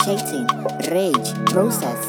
initiating rage process.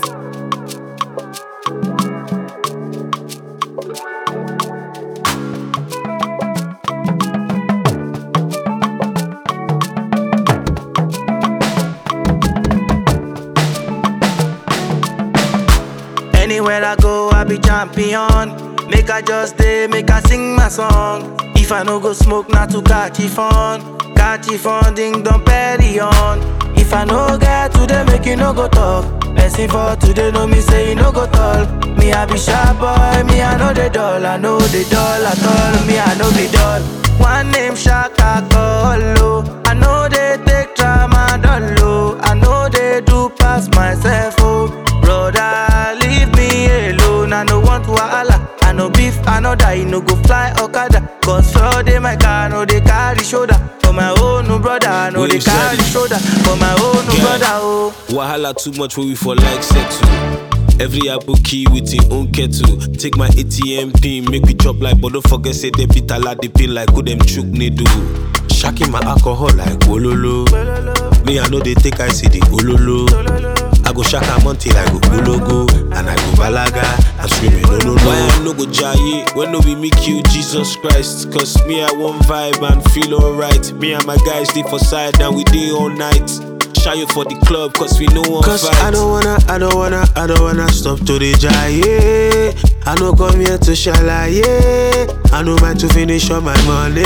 Anywhere I go, I be champion. Make I just day, make I sing my song. If I no go smoke, not to catch it fun. Catch it fun, ding dong petty on. If I no get today, make you no go talk. Blessing for today, no me say you no go tall. Me I be sharp boy, me I know the doll, I know the doll at all. Me I know the doll. One name Shaka Kolo. I know they take tramadol, oh. I know they do pass myself, oh. Brother, leave me alone. I no want wahala. I no beef, I no die, no go fly Okada. Cause for day my car, no they carry shoulder. For my own no brother, I no Wait, they you said carry it. shoulder. For my own no Yeah. brother, oh. Wahala too much for we for like settle. Every apple key with him own kettle. Take my ATM pin, make we chop like, but don't forget say they beat a lot the pin like who them chook needle. Shacking my alcohol like ololo. Me I know they take I see the ololo. I go shaka monty like go ologo, and I go balaga. I'm screaming no no no. Why I no go jaye when no be me kill Jesus Christ? Cause me I want vibe and feel alright. Me and my guys stay for side and we day all night. Shy you for the club cause we no one Cause fight. I don't wanna, I don't wanna, I don't wanna stop to the jaye. I no come here to shalaye. I no mind to finish all my money.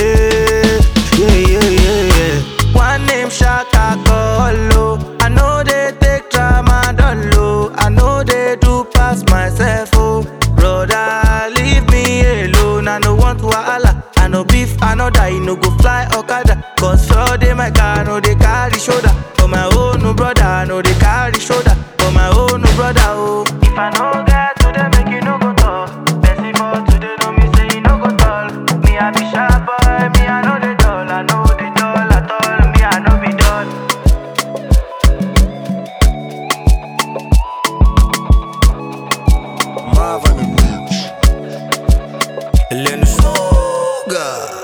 Yeah, yeah, yeah, yeah. One name Shaka Kolo. I know they take tramadol, oh. I know they do pass myself, oh. Brother, leave me alone. I no want wahala. I no beef, I no die, no go fly Okada. Cause for day my car, no they carry shoulder. For my own no brother, I no they carry shoulder. For my own no brother, oh. If I no get to them, make you no go talk. Blessing for today, no me say you no go tall. Me I be sharp boy, me I know the doll, I know the doll at all. Me I know be doll. Marvin and Mitch. Lenny Sugar.